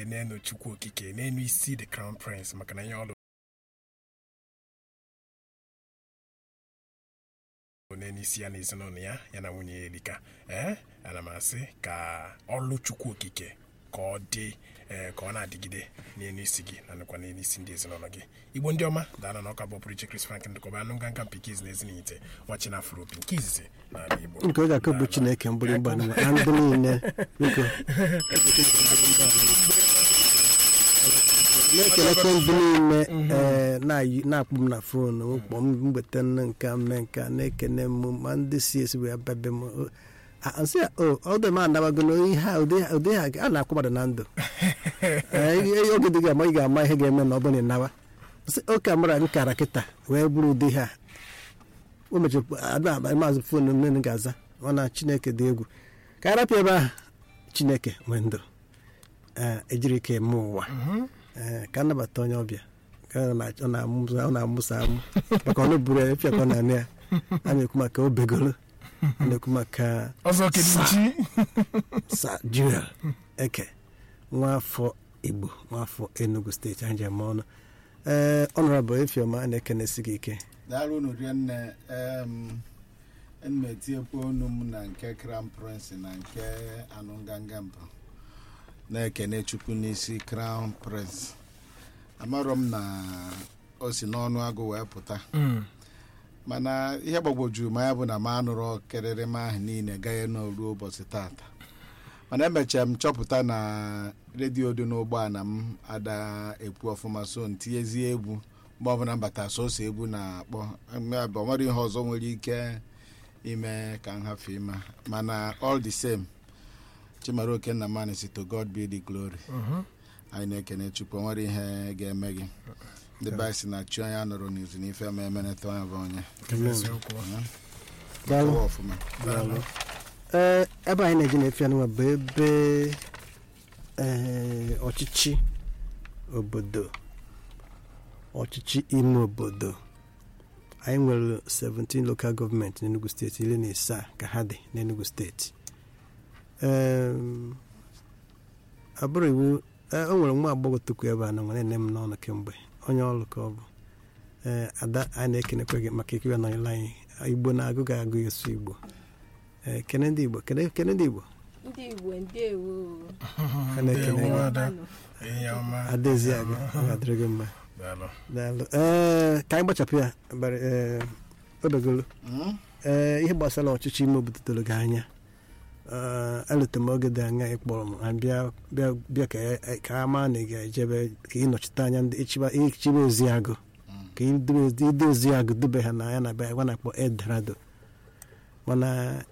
n'enu chukwu okike n'enu isi the crown prince maka na ihe ọlụ n'enu isi ya na ezinụlọ ya ya na nwunye ya elika ee ana m asị ka ọlụ chukwu okike ka ọ dị ee ka ọ na-adịgide n'elu isi gị na nakwa n'elu isi ndị ezinụlọ gị igbo ndị ọma daana na ọka bụ pụrụ iche Chris Frank ndụkọba anụ nganga mpikiz na ezinite nwachi na afro opi nke izizi n'ala igbo nke ọ ga-akụ bụ chineke mgbịrịgba n'ụwa na ndị niile biko na-ekelekwa ndị niile ee, na-ayị- na-akpọ m na fon kpọ m mgbeta nne nke a mee nke a na-ekene m ma ndị si esi wee bebe m o- a- nsị ya o ọdụ m anabago na ihe a ụdị ụdị ha a na-akwụ mmadụ na ndụ Ee, ihe- oge dị ga-ama ị ga-ama ihe ga-eme na ọ bụrụ na ịnawa Sị, oke amara nkara kịta wee bụrụ ụdị ha o mechara ada maazị fon nne ga-aza ọ na chineke dị egwu ka a rapịa ebe ahụ chineke nwee ndụ ee, ejiri ike eme ụwa ee, ka anabata onye ọbịa ka ọ na- ọ na-amụsa ọ na-amụsa amụ maka ọnụ buru ya efiakọ na anị ya a na-ekwu maka obegolo a na-ekwu maka ọzọ kedụchi sa juel eke nwafọ igbo nwafọ enugu steeti anyị ji eme ọnụ ee ọnọrọbụ efioma a na-ekenesi gị ike daalụ unu rinne em etinyekwa onu m na nke crown prince na nke anụnganga mbụ na-ekene chukwu n'isi crown prince amarọ m na o si n'ọnụ agụ wee pụta mana ihe gbagwojuru m anya bụ na m anụrụ kịrịrịma ahụ niile gaghị n'oruo ụbọchị tata mana emechara m chọpụta na redio dị n'ụgbọala m ada ekwu ọfụma so ntinyezie egwu mgbe ọbụla mbata sọsọ egwu na-akpọ ọ nwere ihe ọzọ nwere ike ime ka m hafe ịma mana all the same chimara okenna mani si to god be the glory anyị na-ekene chukwu o nwere ihe ga-eme gị ndị be anyị si na chi onye a nụrụ n'izu n'ife ma emeneta onye bụ onye eziokwu Daalụ. Kọwa ọfụma Daalụ. ee ebe anyị na-eji na-efe anụnwa bụ ebe ee, ọchịchị obodo ọchịchị ime obodo anyị nwere 17 local gọọmenti n'enugu steeti iri na isaa ka ha dị n'enugu steeti Em, abụrụ iwu ee, o nwere nwa agbọghọ tukwu ebe a na nwere nne m n'ọnụ kemgbe onye ọrụ ka ọ bụ ee ada anyị na-ekenekwa gị maka ikiri nọnyere anyị igbo na-agụ ga-agụ esu igbo ee kene ndị igbo kene kene ndị igbo ndị igbo ndewo a na-ekene Ndewo. gị Ada. ihe ọma adaezi aga ọ ga-adịrị gị mma daalụ daalụ ee ka anyị gbachapụ ya bara ee obegolo Mm? ee ihe gbasara ọchịchị ime obodo doro gị anya ee elute m oge dị anya ị kpọrọ m ha bịa bịa bịa ka e- ka a maa na ị ga-ejebe ka ị nọchite anya ndị ịchịba ịchịba ozi agụ ka ide ozi agụ dube ha na ya na be gwa na-akpọ eldorado mana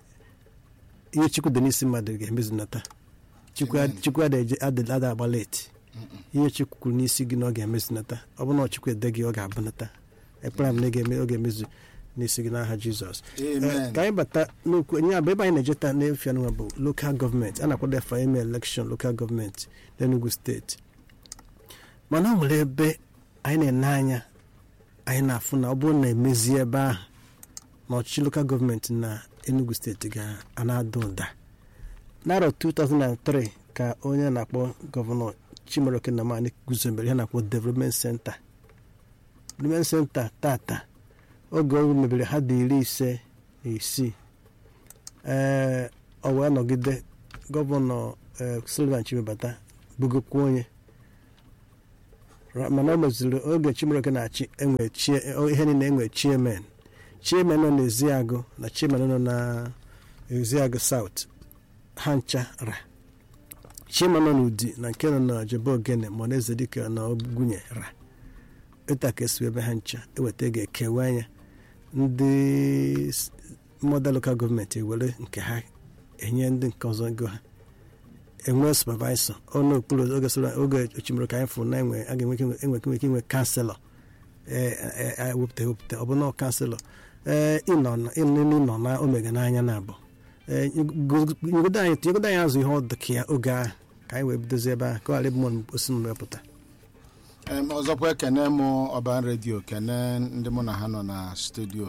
ihe chukwu dị n'isi mmadụ ga-emezunata chukwu Amen. chukwu adịghị ada agba leti ihe chukwu kwuru n'isi gị na ọ ga-emezunata ọ bụrụ na chukwu ede gị ọ ga-abụnata ekpere m na ị ga-eme- ọ ga-emezu n'isi gị n'aha jizọs amen Ee, ka anyị bata n'okwu nye bụ ebe anyị na-ejeta n'efu anụnwa bụ lokal gọọmenti a na-akwado efa ime elekshọn lokal gọọmenti n'enugu steeti mana ọ nwere ebe anyị na-ene anya anyị na-afụ na ọ bụrụ na emezie ebe ahụ na ọchịchị lokal gọọmenti na enugu steeti ga-ana-ada ụda n'arọ 2003 ka onye na-akpọ gọvanọ chimaroke namani guzobere ihe na-akpọ development center development center tata oge o mebere ha dị iri ise na isii ee ọ wee nọgide gọvanọ ee, Sullivan Chimebata bugokwa onye Ra- mana o meziri oge Chimaroke na-achị enwe chie ihe niile enwe chairman chairman nọ n'Eziagụ na chairman nọ na Eziagụ South ha ncha ra chairman nọ n'Udi na nke nọ na Jebe Ogene ma ọ na-eze dịka na Ogunye ra ịta ka esi ebe ha ncha eweta ga-ekewa anya ndị s- mọda lokal gọọmenti ewere nke ha enye ndị nke ọzọ ego ha enwe supervisor ọnụ okpuru oge soro- oge ochimiri ka anyị fụrụ na enwe a ga-enwe ike inwe- enwe ike inwe kanselọ ewepụta ewepụta ọ bụ na kanselọ ee ịnọ na- ịnọ ịnọ na omega n'anya na abụ ee nyegodo anyị tinyegodo anyị azụ ihe ọ dị ka ya oge ahụ ka anyị wee bidozi ebe ahụ ka ọ ghara ịbụ mụ osi m wepụta Em, ọzọkwa ekene mụ ọban redio kene ndị mụ na ha nọ na studio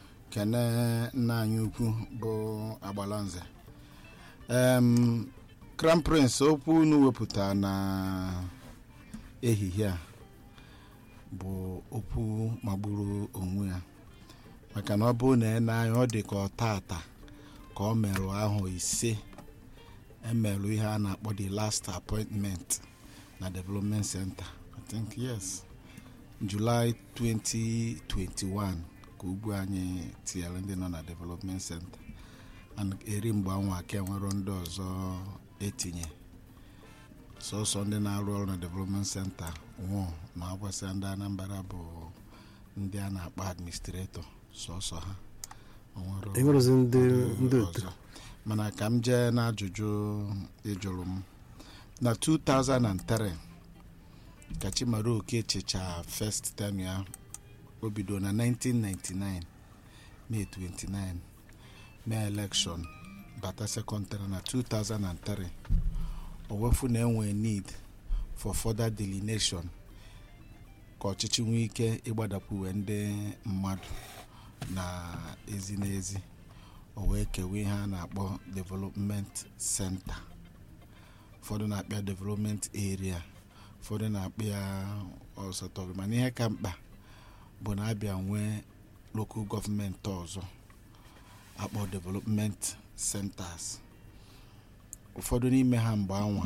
kene nna anyị ukwu bụ agbalanze em crown prince okwu unu wepụta na ehihie a bụ okwu magburu onwe ya maka na ọ bụrụ na ị na-anya ọ dị ka ọ tata ka ọ merụ ahụ ise emerụ ihe a na-akpọ the last appointment na development center i think yes july 2021 ka ugwu anyị tinyere ndị nọ na development center and eri mgbe anwa ka enwero ndị ọzọ etinye sọsọ ndị na-arụ ọrụ na development center nwụọ ma akwasị ndị anambra bụ ndị a na-akpọ administrator sọsọ ha O nwero- enwerozi ndị ndị ndị otu ọzọ. mana ka m jee n'ajụjụ ịjụrụ m na 2003 ka chimara oke chicha first term ya o bido na 1999 may 29 mee election bata second term na 2003 o wefu na enwe need for further delineation ka ọchịchị nwee ike ịgbadapụwe ndị mmadụ na ezi n'ezi o wee kewe ihe a na-akpọ development center ụfọdụ na-akpịa development area ụfọdụ na-akpịa ọsọtọrọ mana ihe ka mkpa bụ na abịa nwee local gọọmenti ọzọ akpọ development centers ụfọdụ n'ime ha mgbe anwa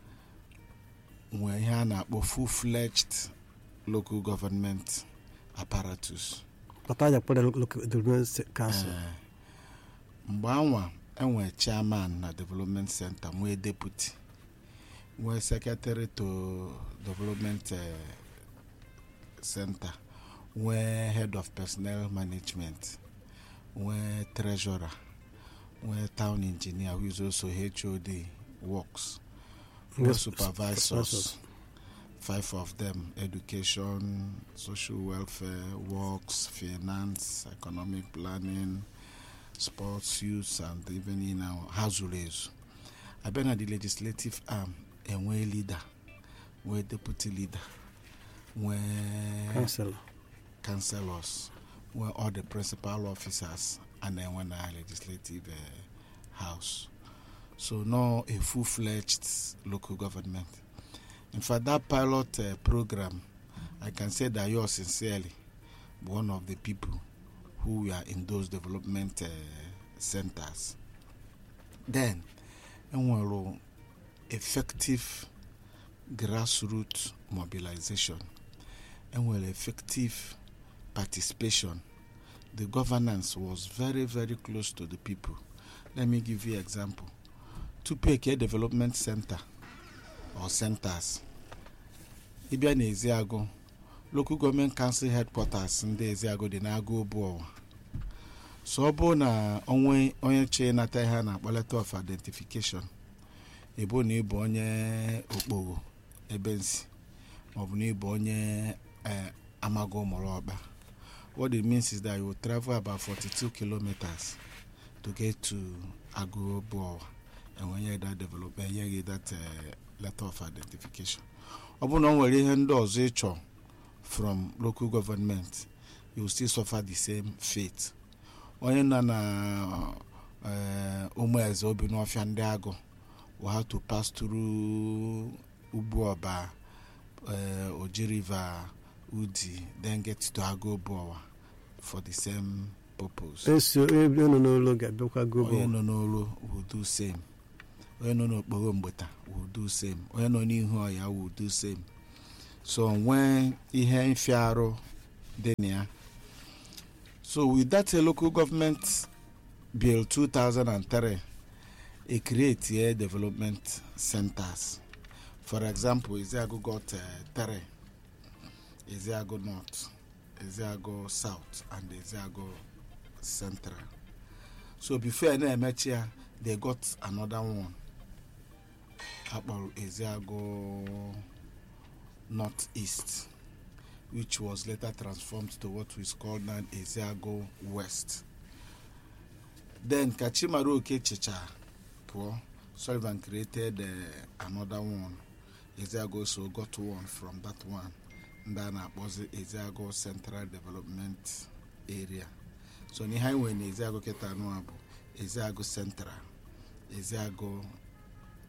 nwee ihe a na-akpọ full-fledged local government apparatus pata aja kpọrọ local development council Ee. mgbe anwa enwe chairman na development center nwee deputy nwee secretary to development eh, center nwee head of personnel management nwee treasurer nwee town engineer who is also hod works nwee Yes, supervisors supervisors. five of them education social welfare works finance economic planning sports youth and even in our ha zuru ezu abịa na the legislative arm enwee leader nwee deputy leader nwee council councillors nwee all the principal officers a na-enwe na legislative uh, house so no a full-fledged local government in fact that pilot uh, program i can say that yours sincerely one of the people who were in those development uh, centers then enwere effective grassroots mobilization enwere effective participation the governance was very very close to the people let me give you example tupu eke development center or centers ịbịa na eziagụ local government council headquarters ndị eziagụ dị n'agụ obu ọwa so ọ bụrụ na onwe onye chọọ ịnata ihe a na-akpọ letter of identification ịbụ na ịbụ onye okpogho ebe nsi maọbụ na ịbụ onye eh, amago mụrụ ọkpa what it means is that you will travel about 42 kilometers to get to Agoboa and when you that development you get that uh, letter of identification ọ bụrụ na ọ nwere ihe ndị ọzọ ịchọ from local government you will still suffer the same fate onye nọ na uh, ụmụeze obi n'ọfịa ndị agụ will have to pass through ugbu ọba uh, oji river udi then get to Agoboa for the same purpose esi ebe nọ n'ụlọ ga-abịakwa onye gobo nọ n'olu will do same onye nọ n'okporo mgbeta will do same onye nọ n'ihu ọya will do same so nwee ihe mfiarụ dị na ya so with that uh, local government bill 2003 e create uh, development centers for example eziago got uh, three eziago north eziago south and eziago central so before na-emechi ya they got another one akpọrọ eziago north east which was later transformed to what is called now eziago west then ka chimara okechicha pụọ sullivan created uh, another one eziago so got one from that one ndị a na-akpọzi eziago central development area so n'ihe anyị nwere na eziago kịta anụ a bụ eziago central eziago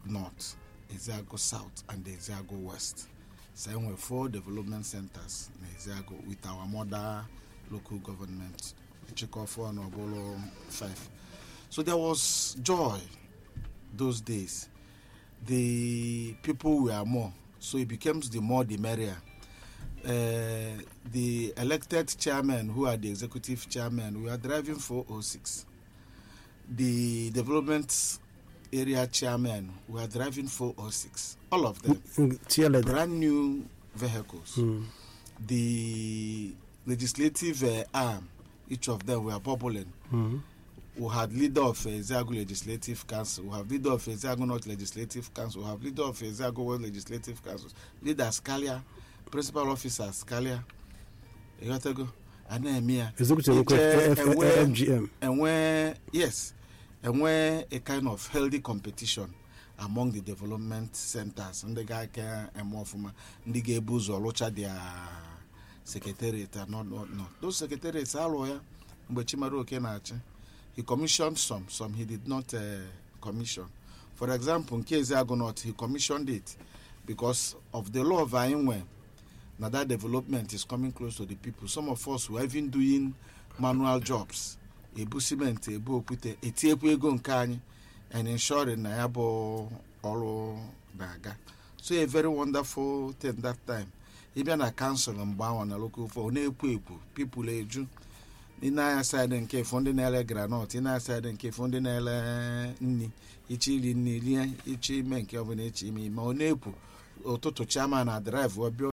north eziago south and eziago west so enwe four development centers na eziago with our mother local government chịkọfọ na ọbụlụ five so there was joy those days the people were more so it becomes the more the merrier uh, the elected chairman who are the executive chairman we are driving 406 the development area chairman we are driving 406 all of them tieleda brand new vehicles the legislative uh, arm each of them were bubbling we had leader of Ezeagu Legislative Council, we have leader of Ezeagu North Legislative Council, we have leader of Ezeagu West Legislative Council, leader Scalia, principal officer Scalia, Egotago, and Emia. executive It, uh, F- and where- fgm And where, yes, and where a kind of healthy competition among the development centers. And the guy can, and more from the gay booze or locha their secretariat and not, not, not. Those secretariats are lawyer, but Chimaru Kenachi. He commissioned some, some he did not uh, commission. For example, in case Agonot, he commissioned it because of the law of Ainwe. Now that development is coming close to the people. Some of us were even doing manual jobs. Ebu cement, ebu okwute, etiekwu ego nke anyị and ensuring na ya bụ ọrụ na-aga. So a very wonderful thing that time. Ịbịa na council mgbe ahụ na local for na-ekwo ekwo people eju ị na-anya saịdị nke ifo ndị na-ele granọt ị na-anya saịdị nke ifo ndị na-ele nri iche iri nri rie iche ime nke ọbụla iche ime ime ọ na-ekwu ụtụtụ chairman na drive ọbịa